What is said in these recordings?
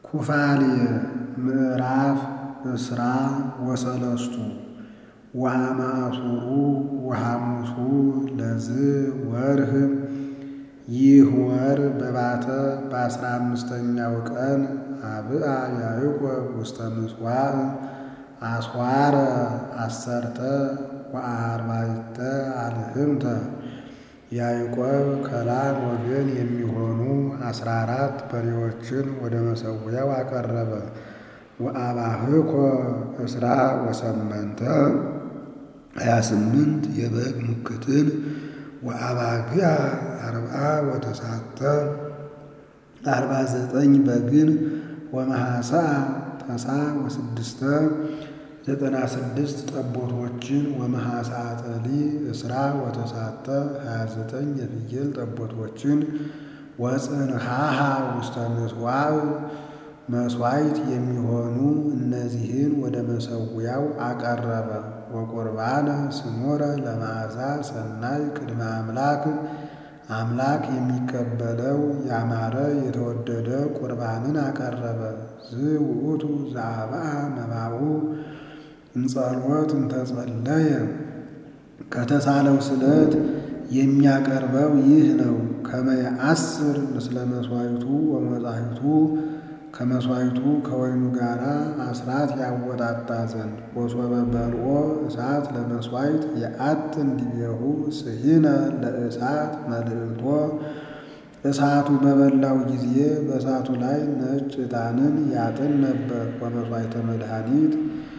ኩፋሌ ምዕራፍ እስራ ወሰለስቱ ወአማእሱሩ ወሐሙሱ ለዝ ወርህ ይህ ወር በባተ በአስራ አምስተኛው ቀን አብአ ያዕቆብ ውስተ ምጽዋዕ አስዋረ አሰርተ ወአርባዕተ አልህምተ ያዕቆብ ከላም ወገን የሚሆኑ አስራ አራት በሬዎችን ወደ መሠዊያው አቀረበ። ወአባህኮ እስራ ወሰመንተ ሀያ ስምንት የበግ ሙክትን ወአባግዓ አርብዓ ወተሳተ አርባ ዘጠኝ በግን ወመሐሰአ ተሳ ወስድስተ ዘጠና ስድስት ጠቦቶችን ወመሐሰአ ጠሊ እስራ ወተሳተ ሀያ ዘጠኝ የፍየል ጠቦቶችን ወጽንሐሃ ውስተ ምጽዋዕ መሥዋዕት የሚሆኑ እነዚህን ወደ መሠዊያው አቀረበ። ወቁርባነ ስሙረ ለመዓዛ ሰናይ ቅድመ አምላክ አምላክ የሚቀበለው ያማረ የተወደደ ቁርባንን አቀረበ። ዝውእቱ ዘአብአ መባኡ እንጸልወት እንተጸለየ ከተሳለው ስለት የሚያቀርበው ይህ ነው። ከመየአስር ምስለ መሥዋዕቱ ወመጻሕፍቱ ከመሥዋዕቱ ከወይኑ ጋር አስራት ያወጣጣ ዘንድ ወሶበ በልዖ እሳት ለመሥዋዕት የአጥን ዲቤሁ ስሂነ ለእሳት መልዕልቶ እሳቱ በበላው ጊዜ በእሳቱ ላይ ነጭ ዕጣንን ያጥን ነበር። ወመሥዋዕተ መድኃኒት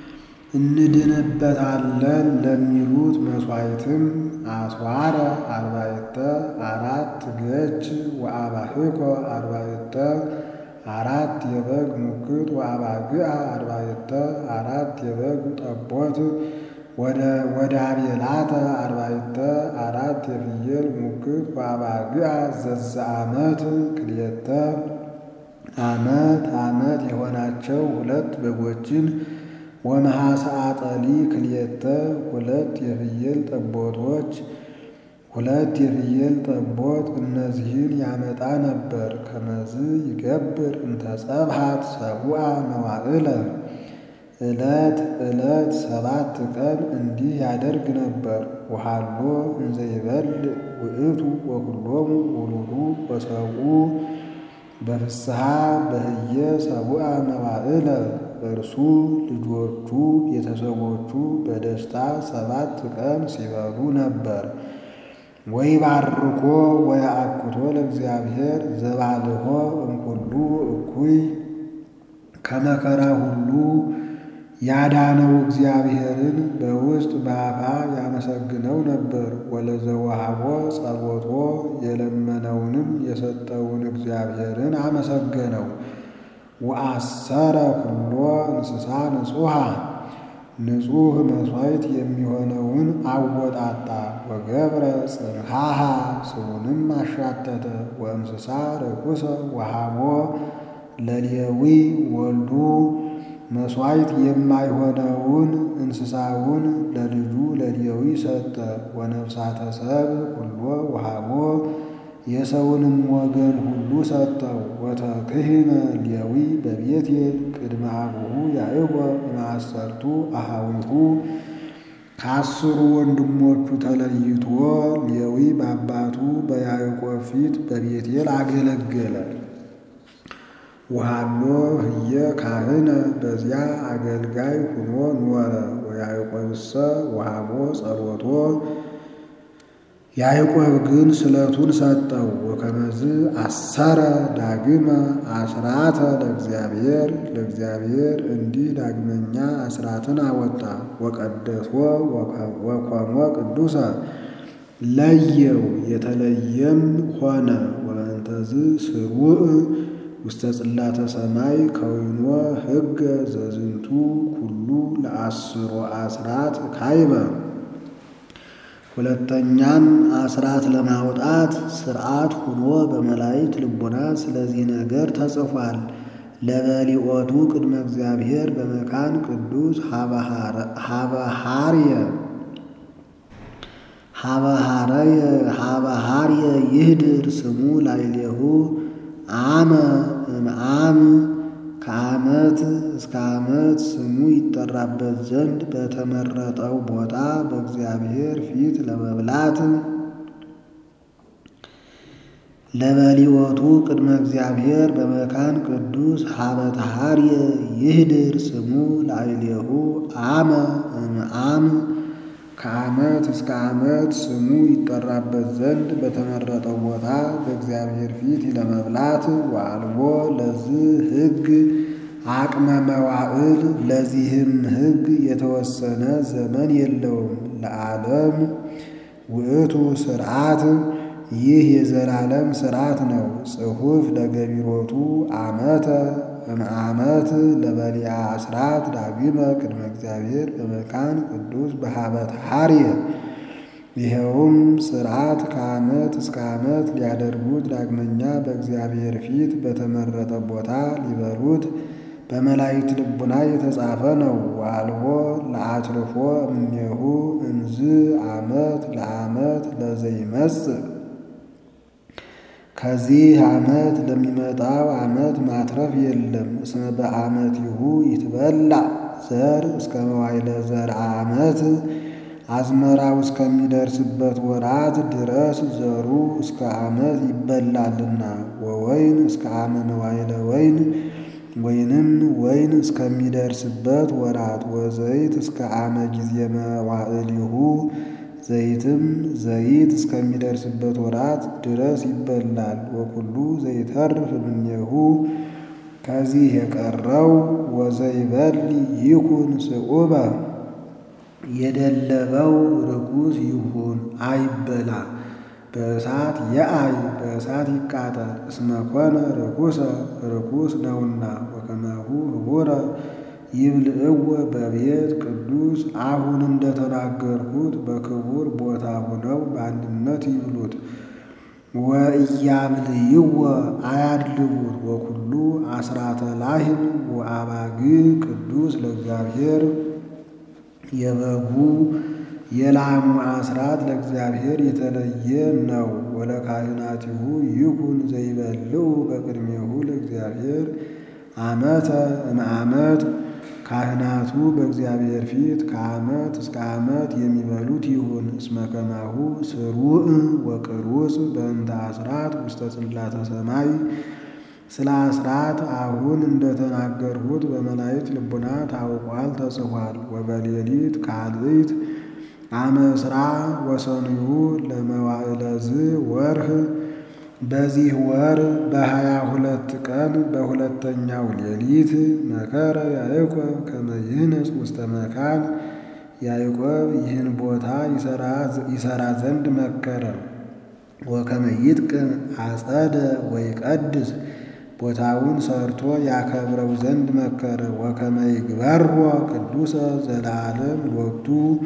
እንድንበታለን ለሚሉት መሥዋዕትም አስዋረ አርባዕተ አራት ገች ወአባህኮ አርባዕተ አራት የበግ ሙክት ወአባግዓ አርባዕተ አራት የበግ ጠቦት ወደ አቤላተ አርባዕተ አራት የፍየል ሙክት ወአባግዓ ዘዘ ዓመት ክልኤተ ዓመት ዓመት የሆናቸው ሁለት በጎችን ወመሐሰአ ጠሊ ክልኤተ ሁለት የፍየል ጠቦቶች ሁለት የፍየል ጠቦት እነዚህን ያመጣ ነበር። ከመዝ ይገብር እንተ ጸብሐት ሰቡአ መዋዕለ ዕለት ዕለት ሰባት ቀን እንዲህ ያደርግ ነበር። ወሃሎ እንዘ ይበልዕ ውእቱ ወኩሎሙ ውሉዱ ወሰብኡ በፍስሐ በህየ ሰቡአ መዋዕለ እርሱ ልጆቹ ቤተሰቦቹ በደስታ ሰባት ቀን ሲበሉ ነበር። ወይባርኮ ወየአኩቶ ለእግዚአብሔር ዘባልሖ እምኩሉ እኩይ ከመከራ ሁሉ ያዳነው እግዚአብሔርን በውስጥ በአፋ ያመሰግነው ነበር። ወለዘወሃቦ ጸሎቶ የለመነውንም የሰጠውን እግዚአብሔርን አመሰገነው። ወአሰረ ኩሎ እንስሳ ንጹሐ ንጹሕ መሥዋዕት የሚሆነውን አወጣጣ። ወገብረ ጽንሐሃ ስቡንም አሻተተ። ወእንስሳ ርኩሰ ወሃቦ ለሌዊ ወልዱ መሥዋዕት የማይሆነውን እንስሳውን ለልጁ ለሌዊ ሰጠ። ወነፍሳተ ሰብእ ኩሎ ወሃቦ የሰውንም ወገን ሁሉ ሰጠው። ወተክህነ ሌዊ በቤቴል ቅድመ አቡሁ ያዕቆብ እምአሰርቱ አኀዊሁ ከአስሩ ወንድሞቹ ተለይቶ ሌዊ በአባቱ በያዕቆብ ፊት በቤቴል አገለገለ። ወሃሎ ህየ ካህነ በዚያ አገልጋይ ሁኖ ኖረ። ወያዕቆብሰ ወሃቦ ጸሎቶ ያዕቆብ ግን ስለቱን ሰጠው። ወከመዝ አሰረ ዳግመ አስራተ ለእግዚአብሔር ለእግዚአብሔር እንዲህ ዳግመኛ አስራትን አወጣ። ወቀደሶ ወኮኖ ቅዱሰ ለየው የተለየም ሆነ። ወእንተዝ ስሩዕ ውስተ ጽላተ ሰማይ ከዊኖ ሕገ ዘዝንቱ ኩሉ ለአስሮ አስራት ካይበ ሁለተኛም አስራት ለማውጣት ሥርዓት ሁኖ በመላእክት ልቡና ስለዚህ ነገር ተጽፏል። ለበሊኦቱ ቅድመ እግዚአብሔር በመካን ቅዱስ ሀበሃርየ ሀበሃርየ ይህድር ስሙ ላዕሌሁ አመ እምአም ከዓመት እስከ ዓመት ስሙ ይጠራበት ዘንድ በተመረጠው ቦታ በእግዚአብሔር ፊት ለመብላት ለበሊኦቱ ቅድመ እግዚአብሔር በመካን ቅዱስ ሀበተ ሐርየ ይህድር ስሙ ላዕሌሁ አመ እምአም ከዓመት እስከ ዓመት ስሙ ይጠራበት ዘንድ በተመረጠው ቦታ በእግዚአብሔር ፊት ለመብላት ወአልቦ ለዚህ ሕግ አቅመ መዋዕል ለዚህም ሕግ የተወሰነ ዘመን የለውም። ለዓለም ውእቱ ስርዓት ይህ የዘላለም ስርዓት ነው። ጽሑፍ ለገቢሮቱ ዓመተ እምዓመት ለበሊያ አስራት ዳግመ ቅድመ እግዚአብሔር በመካን ቅዱስ በሀበት ሐርየ ይኸውም ስርዓት ከዓመት እስከ ዓመት ሊያደርጉት ዳግመኛ በእግዚአብሔር ፊት በተመረጠ ቦታ ሊበሉት በመላእክት ልቡና የተጻፈ ነው። ዋልቦ ለአትርፎ እምኔሁ እንዝ ዓመት ለዓመት ለዘይመጽእ ከዚህ ዓመት ለሚመጣው ዓመት ማትረፍ የለም። እስመ በዓመቲሁ ይትበላ ዘር እስከ መዋይለ ዘር ዓመት አዝመራው እስከሚደርስበት ወራት ድረስ ዘሩ እስከ ዓመት ይበላልና። ወወይን እስከ ዓመ መዋይለ ወይን ወይንም ወይን እስከሚደርስበት ወራት ወዘይት እስከ ዓመ ጊዜ መዋዕሊሁ ዘይትም ዘይት እስከሚደርስበት ወራት ድረስ ይበላል። ወኩሉ ዘይተርፍ እምኔሁ ከዚህ የቀረው ወዘይበል ይኩን ስዑበ የደለበው ርኩስ ይሁን አይበላ፣ በእሳት የአይ በእሳት ይቃጠል። እስመ ኮነ ርኩሰ ርኩስ ነውና። ወከማሁ ህቡረ ይብልዕወ በቤት ቅዱስ አሁን እንደተናገርኩት በክቡር ቦታ ሆነው በአንድነት ይብሉት። ወእያብልይወ አያድልቡት። ወኩሉ አስራተ ላህም ወአባግ ቅዱስ ለእግዚአብሔር የበጉ የላሙ አስራት ለእግዚአብሔር የተለየ ነው። ወለካህናቲሁ ይኩን ዘይበልዑ በቅድሜሁ ለእግዚአብሔር ዓመተ እምዓመት ካህናቱ በእግዚአብሔር ፊት ከዓመት እስከ ዓመት የሚበሉት ይሁን። እስመ ከማሁ ስሩዕ ወቅሩጽ በእንተ አስራት ውስተ ጽላተ ሰማይ ስለ አስራት አሁን እንደተናገርሁት በመላእክት ልቡና ታውቋል ተጽፏል። ወበሌሊት ካልእት አመ ዕስራ ወሰንዩ ለመዋዕለዝ ወርህ በዚህ ወር በሀያ ሁለት ቀን በሁለተኛው ሌሊት መከረ ያዕቆብ ከመ ይህንጽ ውስተ መካን ያዕቆብ ይህን ቦታ ይሰራ ዘንድ መከረ። ወከመ ይጥቅም አጸደ ወይቀድስ ቦታውን ሰርቶ ያከብረው ዘንድ መከረ። ወከመ ይግበሮ ቅዱሰ ዘላለም ሎቱ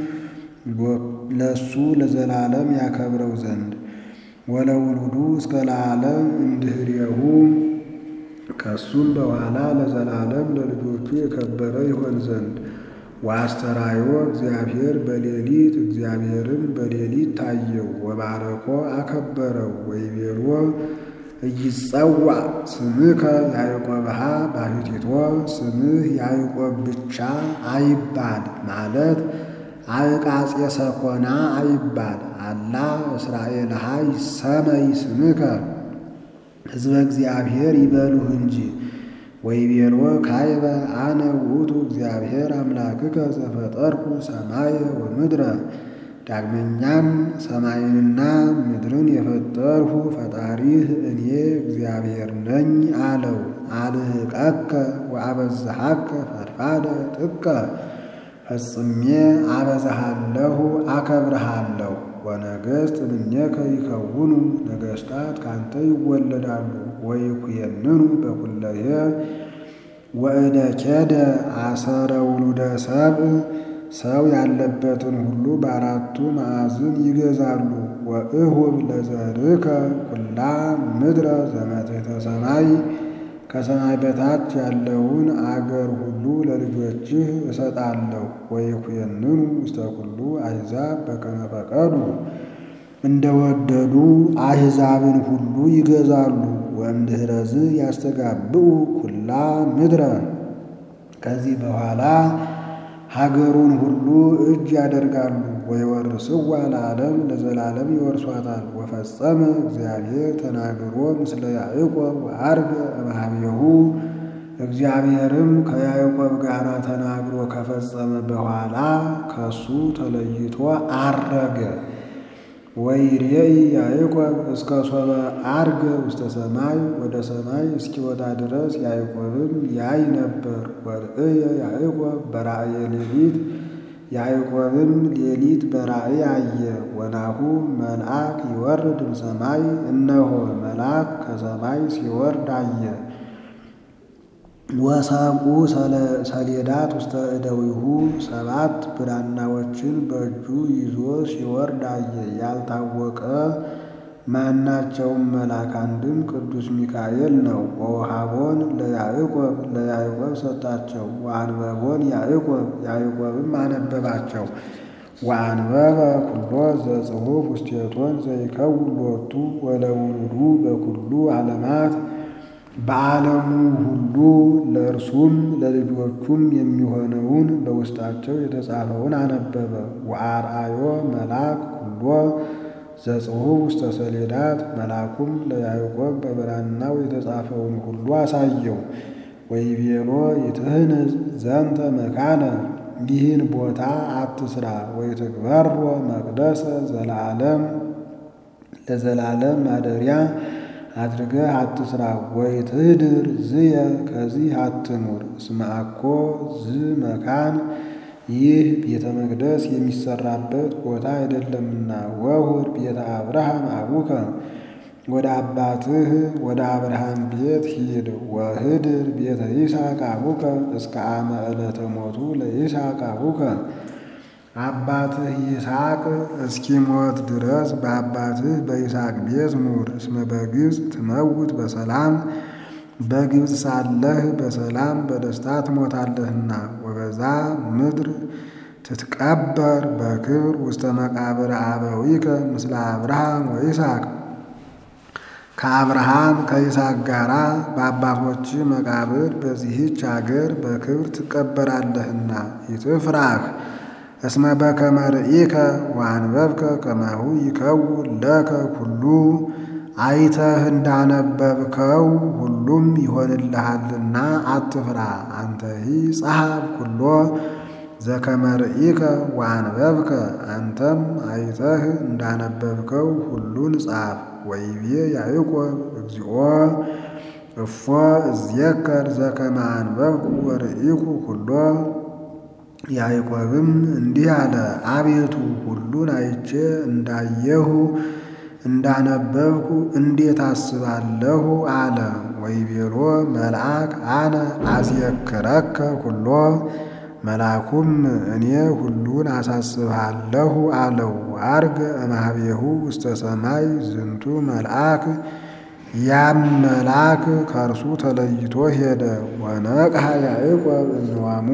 ለሱ ለዘላለም ያከብረው ዘንድ ወለውሉዱ እስከ ለዓለም እንድህሬሁ ከሱም በኋላ ለዘላለም ለልጆቹ የከበረ ይሆን ዘንድ ወአስተራዮ እግዚአብሔር በሌሊት እግዚአብሔርም በሌሊት ታየው። ወባረኮ አከበረው። ወይቤሎ እይጸዋ ስምከ ያዕቆብሃ ባሕቲቶ ስምህ ያዕቆብ ብቻ አይባል ማለት አዕቃጼ ሰኮና አይባል አላ እስራኤልሃ ይሰመይ ስምከ ሕዝበ እግዚአብሔር ይበሉህ እንጂ። ወይቤሎ ካይበ አነ ውእቱ እግዚአብሔር አምላክከ ዘፈጠርኩ ሰማየ ወምድረ። ዳግመኛም ሰማይንና ምድርን የፈጠርሁ ፈጣሪህ እኔ እግዚአብሔር ነኝ አለው። አልህቀከ ወአበዝሃከ ፈድፋደ ጥቀ ፈጽሜ አበዛሃለሁ አከብርሃለሁ። ወነገሥት እምኔከ ይከውኑ ነገሥታት ካንተ ይወለዳሉ። ወይኩየንኑ በኩለየ ወእደ ኬደ አሰረ ውሉደ ሰብእ ሰው ያለበትን ሁሉ በአራቱ ማዕዝን ይገዛሉ። ወእሁብ ለዘርከ ኩላ ምድረ ዘመትሕተ ሰማይ ከሰማይ በታች ያለውን አገር ሁሉ ለልጆችህ እሰጣለሁ። ወይኩየንኑ ውስተ ኩሉ አሕዛብ በከመ ፈቀዱ እንደወደዱ አሕዛብን ሁሉ ይገዛሉ። ወእምድኅረዝ ያስተጋብኡ ኩላ ምድረ ከዚህ በኋላ ሀገሩን ሁሉ እጅ ያደርጋሉ። ወይወርስዋ ለዓለም ለዘላለም ይወርሷታል። ወፈጸመ እግዚአብሔር ተናግሮ ምስለ ያዕቆብ ወዐርገ እምኀቤሁ እግዚአብሔርም ከያዕቆብ ጋር ተናግሮ ከፈጸመ በኋላ ከሱ ተለይቶ አረገ። ወይሬኢ ያዕቆብ እስከ ሶበ ዐርገ ውስተ ሰማይ ወደ ሰማይ እስኪወጣ ድረስ ያዕቆብም ያይ ነበር። ወርእየ ያዕቆብ በራእየ ሌሊት ያዕቆብም ሌሊት በራእይ አየ። ወናሁ መልአክ ይወርድ እምሰማይ እነሆ መልአክ ከሰማይ ሲወርድ አየ። ወሰብኡ ሰሌዳት ውስተ እደዊሁ ሰባት ብራናዎችን በእጁ ይዞ ሲወርድ አየ። ያልታወቀ ማናቸውም መልአክ አንድም ቅዱስ ሚካኤል ነው። ወውሃቦን ለያዕቆብ ለያዕቆብ ሰጣቸው። ወአንበቦን ያዕቆብ ያዕቆብም አነበባቸው። ወአንበበ ኩሎ ዘጽሑፍ ውስቴቶን ዘይከውን ሎቱ ወለውሉዱ በኩሉ ዓለማት በዓለሙ ሁሉ ለእርሱም ለልጆቹም የሚሆነውን በውስጣቸው የተጻፈውን አነበበ። ወአርአዮ መልአክ ኩሎ ዘጽሑፍ ውስተ ሰሌዳት መልአኩም ለያዕቆብ በብራናው የተጻፈውን ሁሉ አሳየው። ወይቤሎ ይትህንጽ ዘንተ መካነ ይህን ቦታ አትስራ፣ ወይትግበሮ መቅደሰ ዘለዓለም ለዘላለም ማደሪያ አድርገህ አትስራ። ወይትህድር ዝየ ከዚህ አትኑር። እስመ አኮ ዝ መካን ይህ ቤተ መቅደስ የሚሰራበት ቦታ አይደለምና። ወሁር ቤተ አብርሃም አቡከ ወደ አባትህ ወደ አብርሃም ቤት ሂድ። ወህድር ቤተ ይስሐቅ አቡከ እስከ አመ ዕለተ ሞቱ ለይስሐቅ አቡከ አባትህ ይስሐቅ እስኪሞት ድረስ በአባትህ በይስሐቅ ቤት ኑር። እስመ በግብፅ ትመውት በሰላም በግብፅ ሳለህ በሰላም በደስታ ትሞታለህና። ወበዛ ምድር ትትቀበር በክብር ውስተ መቃብር አበዊከ ምስለ አብርሃም ወይስሐቅ ከአብርሃም ከይስሐቅ ጋራ በአባቶች መቃብር በዚህች አገር በክብር ትቀበራለህና። ይትፍራህ እስመ በከመ ርኢከ ወአንበብከ ከማሁ ይከውን ለከ ኩሉ አይተህ እንዳነበብከው ሁሉም ይሆንልሃልና አትፍራ። አንተሂ ጸሐፍ ኩሎ ዘከመ ርኢከ ወአንበብከ አንተም አይተህ እንዳነበብከው ሁሉን ጻፍ። ወይቤ ያዕቆብ እግዚኦ እፎ እዝየከር ዘከመ አንበብኩ ወርኢኩ ኩሎ ያዕቆብም እንዲህ አለ፣ አቤቱ ሁሉን አይቼ እንዳየሁ እንዳነበብኩ እንዴት አስባለሁ አለ። ወይቤሎ መልአክ አነ አስየክረከ ኩሎ መልአኩም እኔ ሁሉን አሳስብሃለሁ አለው። አርገ እምኀቤሁ ውስተ ሰማይ ዝንቱ መልአክ ያም መልአክ ከእርሱ ተለይቶ ሄደ። ወነቅሐ ያዕቆብ እዝዋሙ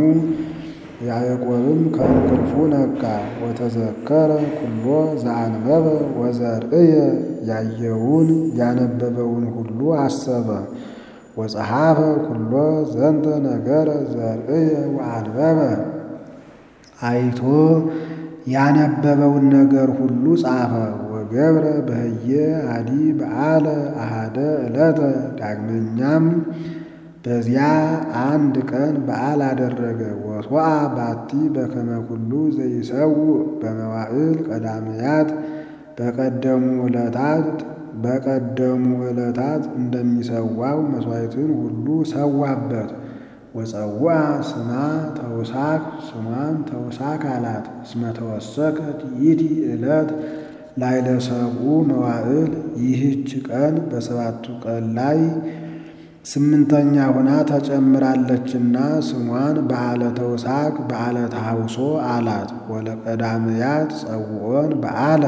ያዕቆብም ከእንቅልፉ ነቃ። ወተዘከረ ኩሎ ዘአንበበ ወዘርእየ ያየውን ያነበበውን ሁሉ አሰበ። ወጸሐፈ ኩሎ ዘንተ ነገረ ዘርእየ ወአንበበ አይቶ ያነበበውን ነገር ሁሉ ጻፈ። ወገብረ በህየ አዲ በዓለ አሃደ ዕለተ ዳግመኛም በዚያ አንድ ቀን በዓል አደረገ። ወሶአ ባቲ በከመ ኩሉ ዘይሰው በመዋዕል ቀዳምያት በቀደሙ ዕለታት በቀደሙ ዕለታት እንደሚሰዋው መሥዋዕትን ሁሉ ሰዋበት። ወጸዋ ስማ ተውሳክ ስሟን ተውሳክ አላት። እስመ ተወሰከት ይእቲ ዕለት ላዕለ ሰብኡ መዋዕል ይህች ቀን በሰባቱ ቀን ላይ ስምንተኛ ሆና ተጨምራለችና ስሟን በዓለ ተውሳክ በዓለ ተሐውሶ አላት። ወለቀዳምያት ጸውዖን በዓለ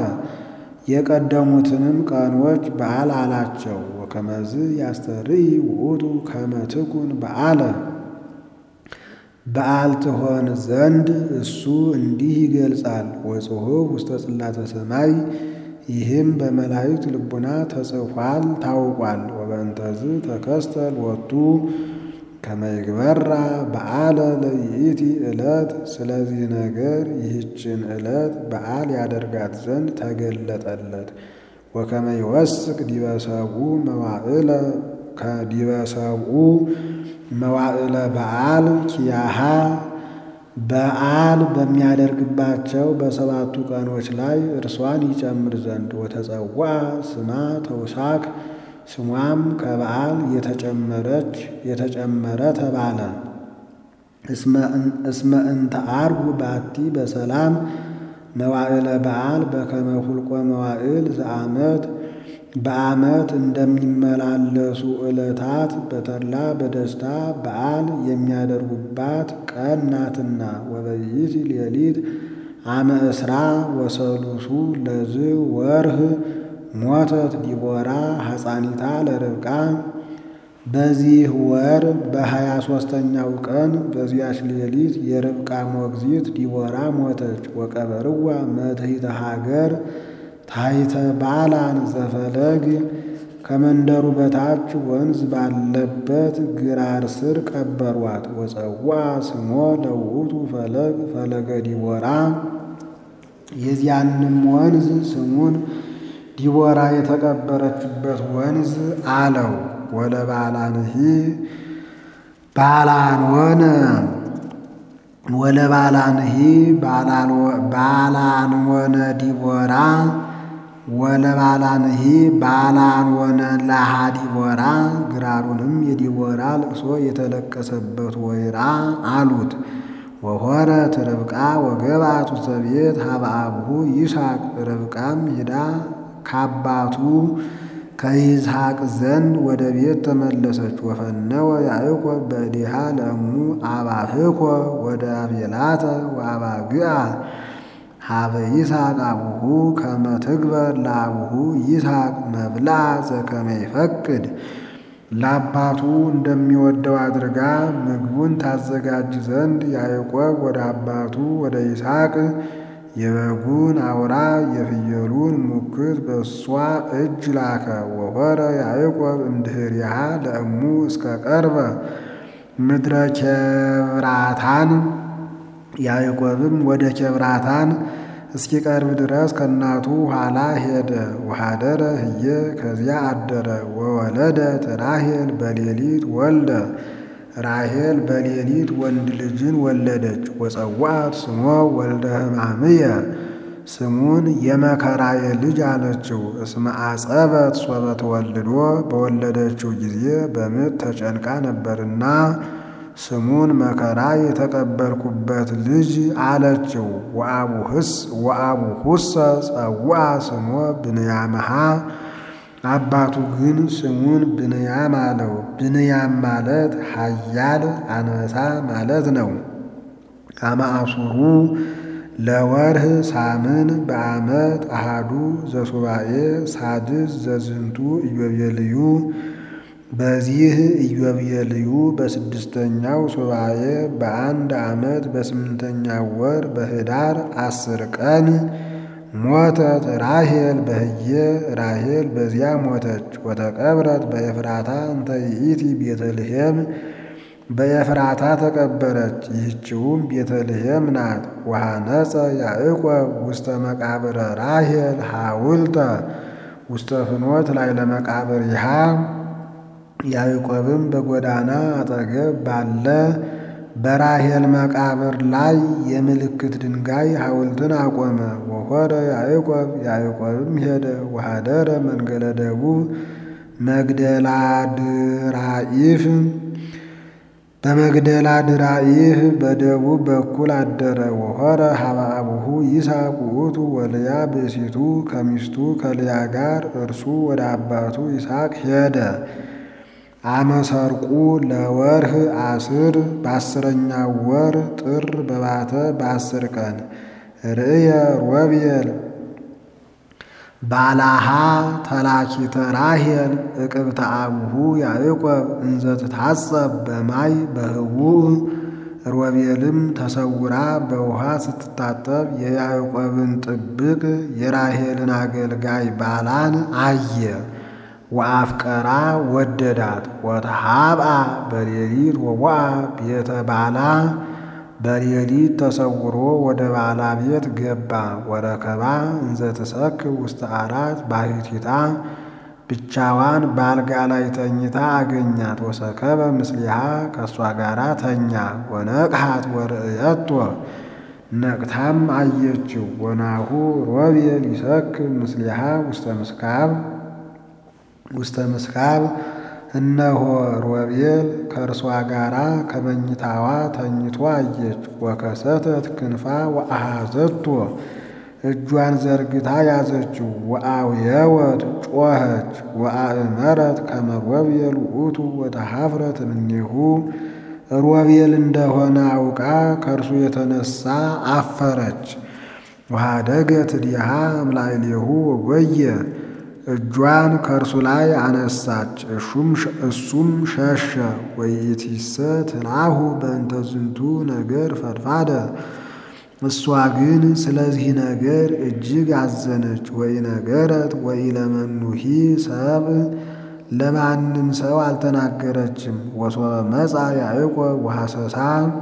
የቀደሙትንም ቀኖች በዓል አላቸው። ወከመዝ ያስተርኢ ውእቱ ከመ ትኩን በዓለ በዓል ትሆን ዘንድ እሱ እንዲህ ይገልጻል። ወጽሑፍ ውስተ ጽላተ ሰማይ ይህም በመላእክት ልቡና ተጽፏል ታውቋል። ወበእንተዝ ተከስተ ሎቱ ከመይግበራ በዓለ ለይእቲ ዕለት ስለዚህ ነገር ይህችን ዕለት በዓል ያደርጋት ዘንድ ተገለጠለት። ወከመ ይወስክ ዲበ ሰብኡ መዋዕለ ከዲበ ሰብኡ መዋዕለ በዓል ኪያሃ በዓል በሚያደርግባቸው በሰባቱ ቀኖች ላይ እርሷን ይጨምር ዘንድ ወተጸዋ ስማ ተውሳክ ስሟም ከበዓል የተጨመረች የተጨመረ ተባለ። እስመ እንተ አርጉ ባቲ በሰላም መዋዕለ በዓል በከመ ሁልቆ መዋዕል ዘአመት በዓመት እንደሚመላለሱ ዕለታት በተድላ በደስታ በዓል የሚያደርጉባት ቀን ናትና። ወበይእቲ ሌሊት አመ እስራ ወሰሉሱ ለዝ ወርህ ሞተት ዲቦራ ሐፃኒታ ለርብቃ በዚህ ወር በሀያ ሦስተኛው ቀን በዚያች ሌሊት የርብቃ ሞግዚት ዲቦራ ሞተች። ወቀበርዋ መትሕተ ሀገር ታሕተ ባላን ዘፈለግ ከመንደሩ በታች ወንዝ ባለበት ግራር ስር ቀበሯት። ወጸዋ ስሞ ለውእቱ ፈለግ ፈለገ ዲቦራ የዚያንም ወንዝ ስሙን ዲቦራ የተቀበረችበት ወንዝ አለው። ወለባላንሂ ባላንወነ ወለባላንሂ ባላንወነ ዲቦራ ወለባላንሂ ባላንወነ ላሃ ዲቦራ ግራሩንም የዲቦራ ልቅሶ የተለቀሰበት ወይራ አሉት። ወሆረት ርብቃ ወገባቱ ሰቤት ሀበ አብሁ ይስሐቅ ርብቃም ሂዳ ከአባቱ ከይስሐቅ ዘንድ ወደ ቤት ተመለሰች። ወፈነወ ያዕቆብ በእዴሃ ለእሙ አባህኮ ወደ አቤላተ ወአባግዓ ሀበ ይስሐቅ አቡሁ ከመ ትግበር ለአቡሁ ይስሐቅ መብልዐ ዘከመ ይፈቅድ ለአባቱ እንደሚወደው አድርጋ ምግቡን ታዘጋጅ ዘንድ ያዕቆብ ወደ አባቱ ወደ ይስሐቅ የበጉን አውራ የፍየሉን ሙክት በእሷ እጅ ላከ። ወሆረ ያዕቆብ እምድኅሪሃ ለእሙ እስከ ቀርበ ምድረ ኬብራታን ያዕቆብም ወደ ኬብራታን እስኪቀርብ ድረስ ከእናቱ ኋላ ሄደ። ወኀደረ ህየ ከዚያ አደረ። ወወለደት ራሔል በሌሊት ወልደ ራሔል በሌሊት ወንድ ልጅን ወለደች። ወጸዋዕት ስሞ ወልደ ሕማምየ ስሙን የመከራዬ ልጅ አለችው። እስመ አጸበት ሶበ ተወልዶ በወለደችው ጊዜ በምጥ ተጨንቃ ነበርና ስሙን መከራ የተቀበልኩበት ልጅ አለችው። ወአቡሁሰ ጸውዐ ስሞ ብንያምሃ አባቱ ግን ስሙን ብንያም አለው። ብንያም ማለት ኃያል አንበሳ ማለት ነው። አማአሱሩ ለወርህ ሳምን በዓመት አሃዱ ዘሱባኤ ሳድስ ዘዝንቱ ኢዮቤልዩ በዚህ ኢዮቤልዩ በስድስተኛው ሱባኤ በአንድ ዓመት በስምንተኛው ወር በኅዳር አስር ቀን ሞተት ራሔል በህየ ራሔል በዚያ ሞተች። ወተቀብረት በኤፍራታ እንተ ይእቲ ቤተልሔም በኤፍራታ ተቀበረች። ይህችውም ቤተልሔም ናት። ወሐነጸ ያዕቆብ ውስተ መቃብረ ራሔል ሐውልተ ውስተ ፍኖት ላይ ለመቃብር ይሃ ያዕቆብም በጎዳና አጠገብ ባለ በራሔል መቃብር ላይ የምልክት ድንጋይ ሐውልትን አቆመ። ወሖረ ያዕቆብ ያዕቆብም ሄደ። ወኀደረ መንገለ ደቡብ መግደላ ድራኢፍ በመግደላ ድራኢፍ በደቡብ በኩል አደረ። ወሖረ ሀበ አቡሁ ይስሐቅ ውእቱ ወልያ ብእሲቱ ከሚስቱ ከልያ ጋር እርሱ ወደ አባቱ ይስሐቅ ሄደ። አመሰርቁ ለወርህ አስር በአስረኛው ወር ጥር በባተ በአስር ቀን ርእየ ሮቤል ባላሃ ተላኪተ ራሔል እቅብተ አቡሁ ያዕቆብ እንዘ ትታጸብ በማይ በህቡዕ ሮቤልም ተሰውራ በውሃ ስትታጠብ የያዕቆብን ጥብቅ የራሔልን አገልጋይ ባላን አየ። ወአፍቀራ ወደዳት ወተሃብአ በሌሊት ወቦአ ቤተ ባላ በሌሊት ተሰውሮ ወደ ባላ ቤት ገባ። ወረከባ እንዘ ትሰክር ውስተ አራት ባሕቲታ ብቻዋን በአልጋ ላይ ተኝታ አገኛት። ወሰከበ ምስሊሃ ከእሷ ጋራ ተኛ። ወነቅሃት ወርእየቶ ነቅታም አየችው። ወናሁ ሮቤል ይሰክር ምስሊሃ ውስተ ምስካብ ውስተ ምስካብ እነሆ ሮቤል ከእርሷ ጋራ ከመኝታዋ ተኝቶ አየች። ወከሰተት ክንፋ ወአሃዘቶ እጇን ዘርግታ ያዘችው። ወአውየወት ጮኸች። ወአእመረት ከመ ሮቤል ውእቱ ወተሃፍረት እምኔሁ ሮቤል እንደሆነ አውቃ ከእርሱ የተነሳ አፈረች። ወኀደገት እዲሃ እምላዕሌሁ ወጎየ እጇን ከእርሱ ላይ አነሳች። እሱም ሸሸ። ወይእቲሰ ትልአሁ በእንተ ዝንቱ ነገር ፈድፋደ እሷ ግን ስለዚህ ነገር እጅግ አዘነች። ወኢነገረት ወኢለመኑሂ ሰብ ለማንም ሰው አልተናገረችም። ወሶበ መጻ ያዕቆብ ወሐሰሳ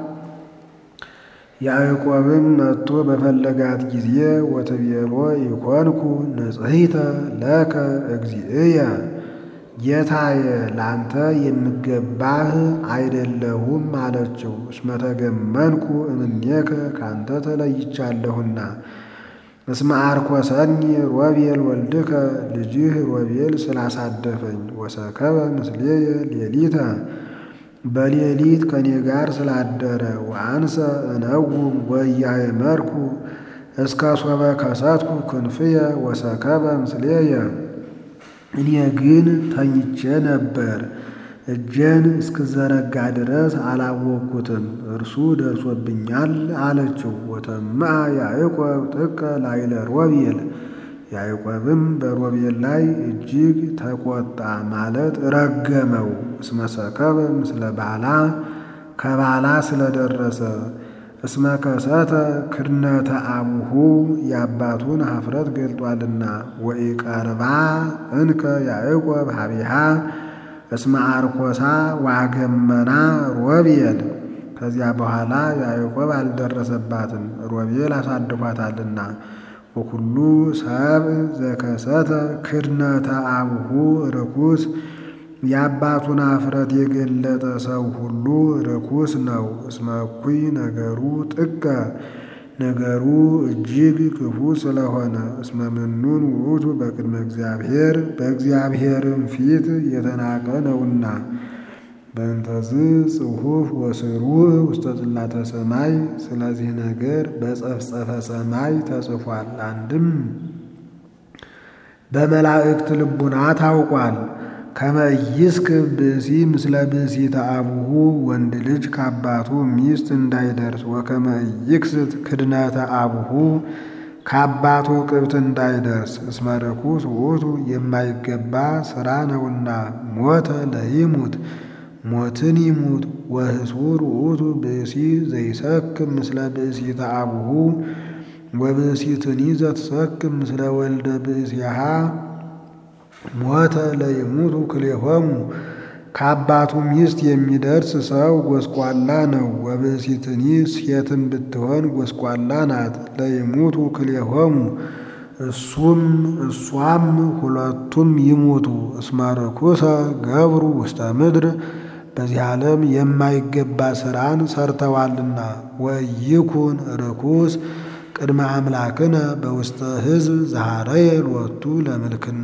ያዕቆብም መጥቶ በፈለጋት ጊዜ ወትቤሎ ይኮንኩ ንጽሕተ ለከ እግዚእየ ጌታዬ ላንተ የምገባህ አይደለሁም አለችው። እስመ ተገመንኩ እምኔከ ካንተ ተለይቻለሁና። እስመ አርኮሰኒ ሮቤል ወልድከ ልጅህ ሮቤል ስላሳደፈኝ። ወሰከበ ምስሌየ ሌሊተ በሌሊት ከኔ ጋር ስላደረ። ወአንሰ እነውም ወኢያእመርኩ እስከ ሶበ ከሰትኩ ክንፍየ ወሰከበ ምስሌየ እኔ ግን ተኝቼ ነበር፣ እጄን እስክዘረጋ ድረስ አላወቅኩትም፣ እርሱ ደርሶብኛል አለችው። ወተምአ ያዕቆብ ጥቀ ላይለ ሮቤል ያዕቆብም በሮቤል ላይ እጅግ ተቆጣ፣ ማለት ረገመው። እስመ ሰከበ ምስለ ባላ ከባላ ስለደረሰ እስመ ከሰተ ክድነተ አቡሁ የአባቱን ኀፍረት ገልጧልና። ወኢቀርባ እንከ ያዕቆብ ሀቢሃ እስመ አርኮሳ ዋገመና ሮቤል ከዚያ በኋላ ያዕቆብ አልደረሰባትም፣ ሮቤል አሳድፏታልና። ወኩሉ ሰብ ዘከሰተ ክድነተ አቡሁ ርኩስ የአባቱን ኀፍረት የገለጠ ሰው ሁሉ ርኩስ ነው። እስመ እኩይ ነገሩ ጥቀ ነገሩ እጅግ ክፉ ስለሆነ። እስመ ምኑን ውእቱ በቅድመ እግዚአብሔር በእግዚአብሔርም ፊት የተናቀ ነውና። በእንተዝ ጽሑፍ ወስሩዕ ውስተ ጽላተ ሰማይ ስለዚህ ነገር በጸፍጸፈ ሰማይ ተጽፏል። አንድም በመላእክት ልቡና ታውቋል። ከመ ኢይስክብ ብእሲ ምስለ ብእሲተ አቡሁ ወንድ ልጅ ከአባቱ ሚስት እንዳይደርስ። ወከመ ኢይክስት ክድነተ አቡሁ ከአባቱ ቅብት እንዳይደርስ። እስመ ርኩስ ውእቱ የማይገባ ሥራ ነውና። ሞተ ለይሙት ሞትን ይሙት። ወህሱር ውእቱ ብእሲ ዘይሰክም ምስለ ብእሲተ አቡሁ ወብእሲትኒ ዘትሰክም ምስለ ወልደ ብእሲሃ ሞተ ለይሙቱ ክልኤሆሙ ከአባቱ ሚስት የሚደርስ ሰው ጎስቋላ ነው። ወብእሲትኒ ሴትም ብትሆን ጎስቋላ ናት። ለይሙቱ ክልኤሆሙ እሱም እሷም ሁለቱም ይሙቱ። እስመ ርኩሰ ገብሩ ውስተ ምድር በዚህ ዓለም የማይገባ ሥራን ሰርተዋልና። ወይኩን ርኩስ ቅድመ አምላክነ በውስተ ሕዝብ ዛሃረየ ሎቱ ለምልክና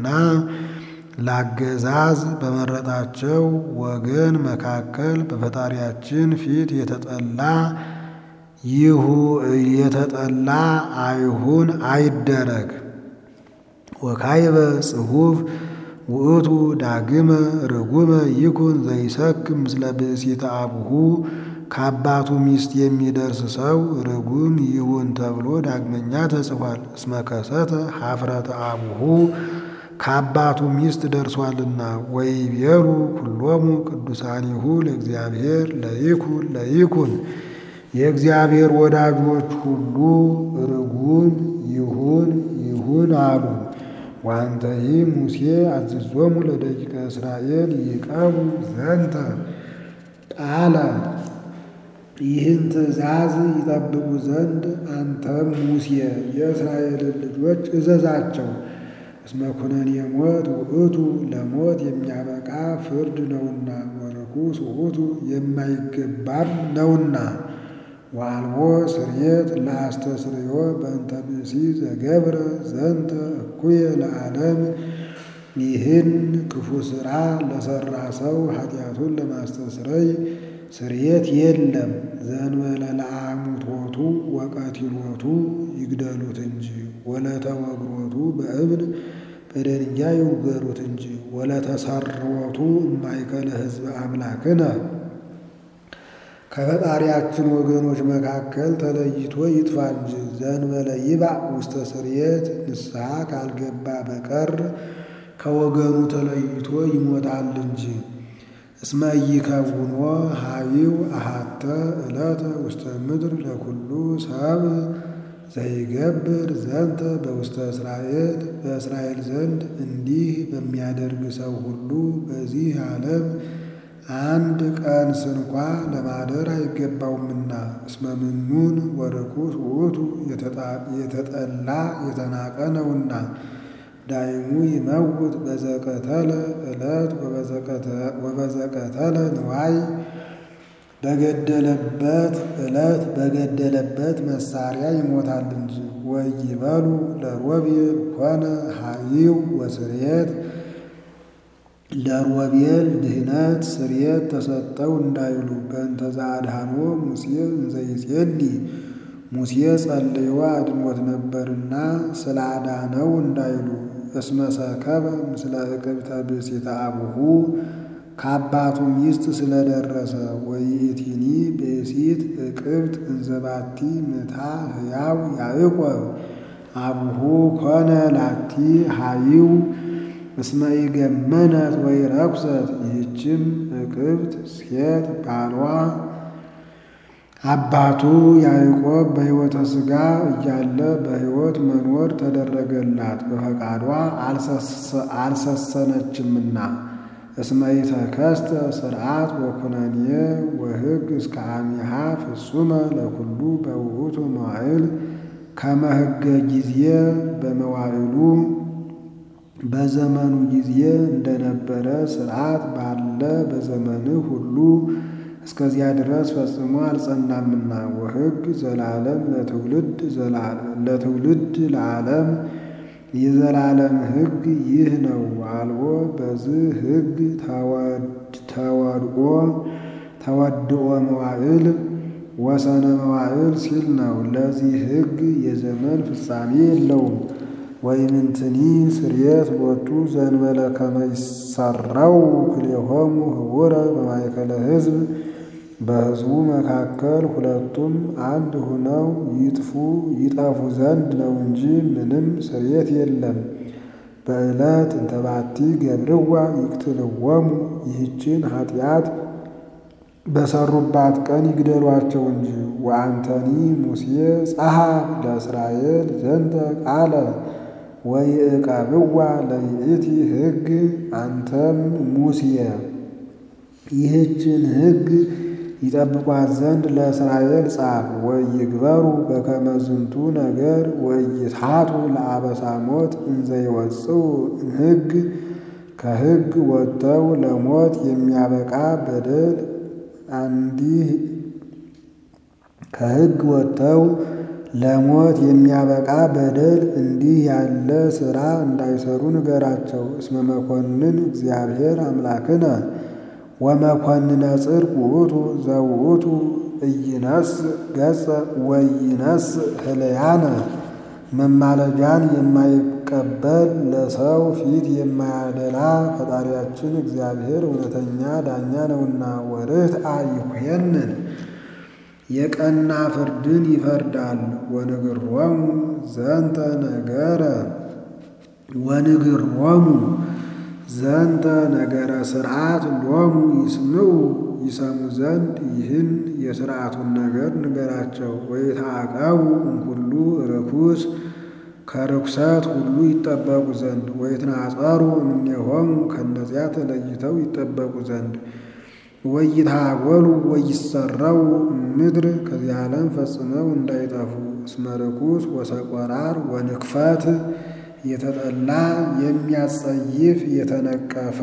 ላገዛዝ በመረጣቸው ወገን መካከል በፈጣሪያችን ፊት የተጠላ ይሁ የተጠላ አይሁን አይደረግ። ወካይበ ጽሑፍ ውእቱ ዳግመ ርጉመ ይኩን ዘይሰክም ምስለ ብእሲተ አቡሁ ከአባቱ ሚስት የሚደርስ ሰው ርጉም ይሁን ተብሎ ዳግመኛ ተጽፏል። እስመ ከሰተ ኀፍረተ አቡሁ ከአባቱ ሚስት ደርሷልና። ወይቤሉ ኩሎሙ ቅዱሳኒሁ ለእግዚአብሔር ለይኩን ለይኩን የእግዚአብሔር ወዳጆች ሁሉ ርጉም ይሁን ይሁን አሉ። ዋንተሂ ሙሴ አዝዞሙ ለደቂቀ እስራኤል ይቀቡ ዘንተ ቃለ ይህን ትእዛዝ ይጠብቁ ዘንድ አንተም ሙሴ የእስራኤልን ልጆች እዘዛቸው። እስመ ኩነኔ ሞት ውእቱ ለሞት የሚያበቃ ፍርድ ነውና፣ ወርኩስ ውእቱ የማይገባም ነውና። ወአልቦ ስርየት ለአስተስርዮ በእንተ ብእሲ ዘገብረ ዘንተ እኩየ ለዓለም ይህን ክፉ ሥራ ለሠራ ሰው ኃጢአቱን ለማስተስረይ ስርየት የለም። ዘእንበለ ለአሙቶቱ ወቀቲሎቱ ይግደሉት እንጂ ወለተወግሮቱ በእብን በደንጋይ ይውገሩት እንጂ ወለተሰርወቱ እማይከለ ሕዝበ አምላክነ ከፈጣሪያችን ወገኖች መካከል ተለይቶ ይጥፋ እንጂ ዘእንበለ ይባእ ውስተ ስርየት ንስሐ ካልገባ በቀር ከወገኑ ተለይቶ ይሞታል እንጂ። እስመ ኢይከውኖ ሀቢው አሃተ ዕለተ ውስተ ምድር ለኩሉ ሰብ ዘይገብር ዘንተ በውስተ እስራኤል በእስራኤል ዘንድ እንዲህ በሚያደርግ ሰው ሁሉ በዚህ ዓለም አንድ ቀን ስንኳ ለማደር አይገባውምና። እስመ ምኑን ወርኩስ ውእቱ የተጠላ የተናቀ ነውና። ዳይሙ ይመውት በዘቀተለ ዕለት ወበዘቀተለ ንዋይ በገደለበት ዕለት በገደለበት መሳሪያ ይሞታል እንጂ። ወይበሉ ለሮቤል ኮነ ሀይው ወስርየት ለሮቤል ድህነት ስርየት ተሰጠው እንዳይሉ በእንተ ዘአድኃኖ ሙሴ እንዘይጼሊ ሙሴ ጸልዮ አድኖት ነበርና ስላዳነው እንዳይሉ እስመ ሰከበ ምስለ እቅብተ ብእሲተ አቡሁ ከአባቱ ሚስት ስለደረሰ ወይእቲኒ ብእሲት እቅብት እንዘባቲ ምታ ሕያው ያዕቆብ አቡሁ ኮነ ላቲ ሀይው እስመ ኢገመነት ወይ ረኩሰት ይህችም እቅብት ሴት ባሏ አባቱ ያዕቆብ በሕይወተ ሥጋ እያለ በሕይወት መኖር ተደረገላት በፈቃዷ አልሰሰነችምና። እስመ ኢተከስተ ስርዓት ወኩነኔ ወሕግ እስከ አሚሃ ፍጹመ ለኩሉ በውእቱ መዋዕል ከመ ሕገ ጊዜ በመዋዕሉ በዘመኑ ጊዜ እንደነበረ ስርዓት ባለ በዘመንህ ሁሉ እስከዚያ ድረስ ፈጽሞ አልጸናምና። ወሕግ ዘላለም ለትውልድ ለትውልድ ለዓለም የዘላለም ሕግ ይህ ነው። አልቦ በዚህ ሕግ ተወድኦ ተወድኦ መዋዕል ወሰነ መዋዕል ሲል ነው። ለዚህ ሕግ የዘመን ፍጻሜ የለውም። ወይምንትኒ ስርየት ቦቱ ዘንበለ ከመ ይሰራው ክልኤሆሙ ህቡረ በማእከለ ሕዝብ በሕዝቡ መካከል ሁለቱም አንድ ሁነው ይጥፉ ይጠፉ ዘንድ ነው እንጂ ምንም ስርየት የለም። በዕለት እንተባቲ ገብርዋ ይቅትልወሙ ይህችን ኃጢአት በሰሩባት ቀን ይግደሏቸው እንጂ። ወአንተኒ ሙሴ ጸሐፍ ለእስራኤል ዘንተ ቃለ ወይዕቀብዋ ለይእቲ ሕግ አንተም ሙሴ ይህችን ሕግ ይጠብቋት ዘንድ ለእስራኤል ጻፍ። ወይግበሩ በከመ ዝንቱ ነገር ወይትሐቱ ለአበሳ ሞት እንዘ ይወጽኡ እምሕግ ከሕግ ወጥተው ለሞት የሚያበቃ በደል አንዲህ ከሕግ ወጥተው ለሞት የሚያበቃ በደል እንዲህ ያለ ሥራ እንዳይሰሩ ንገራቸው። እስመ መኮንን እግዚአብሔር አምላክነ ወመኮንነ ጽድቅ ውእቱ ዘውእቱ ኢይነስ ገጸ ወይነስ ህልያነ መማለጃን የማይቀበል ለሰው ፊት የማያደላ ፈጣሪያችን እግዚአብሔር እውነተኛ ዳኛ ነውና። ወርትዐ ይኩየንን የቀና ፍርድን ይፈርዳል። ወንግሮሙ ዘንተ ነገረ ወንግሮሙ ዘንተ ነገረ ስርዓት ሎሙ ይስምዑ ይሰሙ ዘንድ ይህን የሥርዓቱን ነገር ንገራቸው። ወይትዐቀቡ እምኩሉ ርኩስ ከርኩሰት ሁሉ ይጠበቁ ዘንድ ወይትናጸሩ እምኔሆሙ ከእነዚያ ተለይተው ይጠበቁ ዘንድ ወይታጎሉ ወይሰረው ምድር ከዚህ ዓለም ፈጽመው እንዳይጠፉ እስመ ርኩስ ወሰቆራር ወንክፈት የተጠላ የሚያጸይፍ የተነቀፈ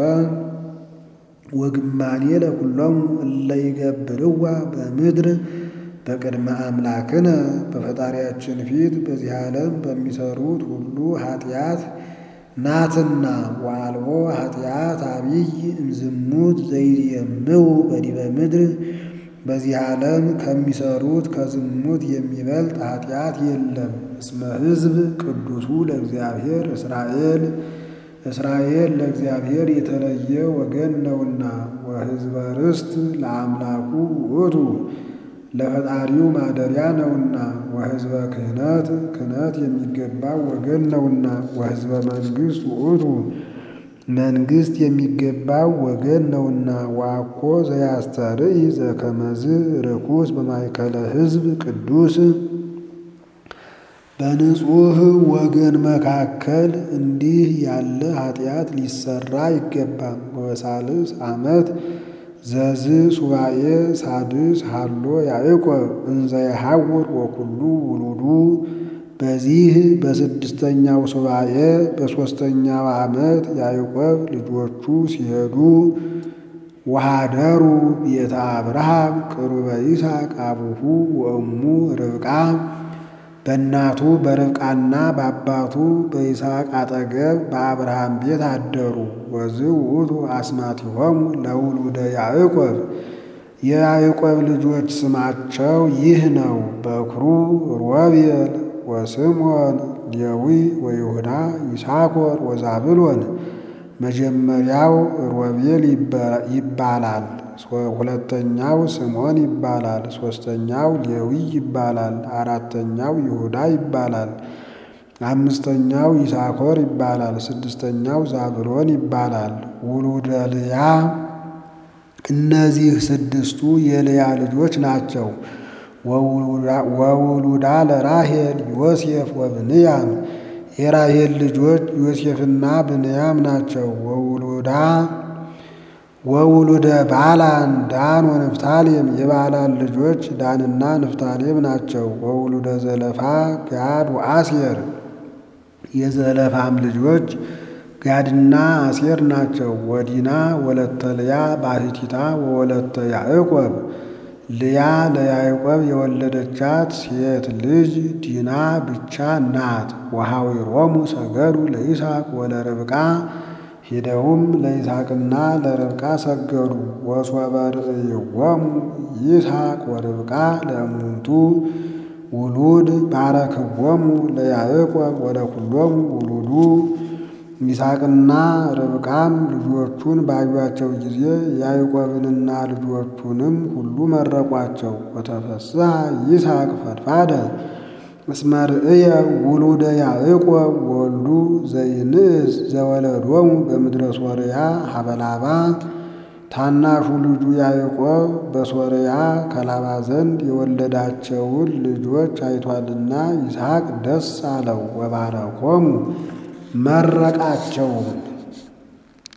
ወግማኔ ለኩሎሙ እለ ይገብርዋ በምድር በቅድመ አምላክነ በፈጣሪያችን ፊት በዚህ ዓለም በሚሰሩት ሁሉ ኃጢአት ናትና ወአልቦ ኃጢአት አብይ እምዝሙት ዘይየምው በዲበ ምድር በዚህ ዓለም ከሚሰሩት ከዝሙት የሚበልጥ ኃጢአት የለም። እስመ ሕዝብ ቅዱሱ ለእግዚአብሔር እስራኤል እስራኤል ለእግዚአብሔር የተለየ ወገን ነውና ወሕዝበ ርስት ለአምላኩ ውእቱ ለፈጣሪው ማደሪያ ነውና ወሕዝበ ክህነት ክህነት የሚገባው ወገን ነውና ወሕዝበ መንግሥት ውእቱ መንግሥት የሚገባው ወገን ነውና ዋኮ ዘያስተርኢ ዘከመዝ ርኩስ በማእከለ ሕዝብ ቅዱስ በንጹሕ ወገን መካከል እንዲህ ያለ ኃጢአት ሊሰራ አይገባም። ወበሳልስ ዓመት ዘዝ ሱባኤ ሳድስ ሃሎ ያዕቆብ እንዘ የሐውር ወኩሉ ውሉዱ በዚህ በስድስተኛው ሱባኤ በሦስተኛው ዓመት ያዕቆብ ልጆቹ ሲሄዱ ወሃደሩ ቤተ አብርሃም ቅሩበ ይስሐቅ አቡሁ ወእሙ ርብቃ በእናቱ በርብቃና በአባቱ በይስሐቅ አጠገብ በአብርሃም ቤት አደሩ። ወዝ ውእቱ አስማቲሆሙ ለውሉደ ያዕቆብ የያዕቆብ ልጆች ስማቸው ይህ ነው። በኩሩ ሮቤል ወስምዖን ሌዊ ወይሁዳ ይሳኮር ወዛብሎን። መጀመሪያው ሮቤል ይባላል። ሁለተኛው ስምዖን ይባላል። ሦስተኛው ሌዊ ይባላል። አራተኛው ይሁዳ ይባላል። አምስተኛው ይሳኮር ይባላል። ስድስተኛው ዛብሎን ይባላል። ውሉደ ልያ እነዚህ ስድስቱ የልያ ልጆች ናቸው። ወውሉዳ ለራሄል ዮሴፍ ወብንያም የራሄል ልጆች ዮሴፍና ብንያም ናቸው። ወውሉዳ ወውሉደ ባላን ዳን ወንፍታሌም የባላን ልጆች ዳንና ንፍታሌም ናቸው። ወውሉደ ዘለፋ ጋድ ወአሴር የዘለፋም ልጆች ጋድና አሴር ናቸው። ወዲና ወለተ ልያ ባሕቲታ ወወለተ ያዕቆብ ልያ ለያዕቆብ የወለደቻት ሴት ልጅ ዲና ብቻ ናት። ወሐዊሮሙ ሰገዱ ለይስሐቅ ወለርብቃ ሄደውም ለይስሐቅና ለርብቃ ሰገዱ። ወሶበ ርእይዎሙ ይስሐቅ ወርብቃ ለእሙንቱ ውሉድ ባረክዎሙ ለያዕቆብ ወለኩሎሙ ውሉዱ። ይስሐቅና ርብቃም ልጆቹን ባዩአቸው ጊዜ ያዕቆብንና ልጆቹንም ሁሉ መረቋቸው። ወተፈስሐ ይስሐቅ ፈድፋደ እስመ ርእየ ውሉደ ያዕቆብ ወልዱ ዘይንእስ ዘወለዶሙ በምድረ ሶርያ ሀበላባ ታናሹ ልጁ ያዕቆብ በሶርያ ከላባ ዘንድ የወለዳቸውን ልጆች አይቷልና ይስሐቅ ደስ አለው። ወባረኮሙ መረቃቸውም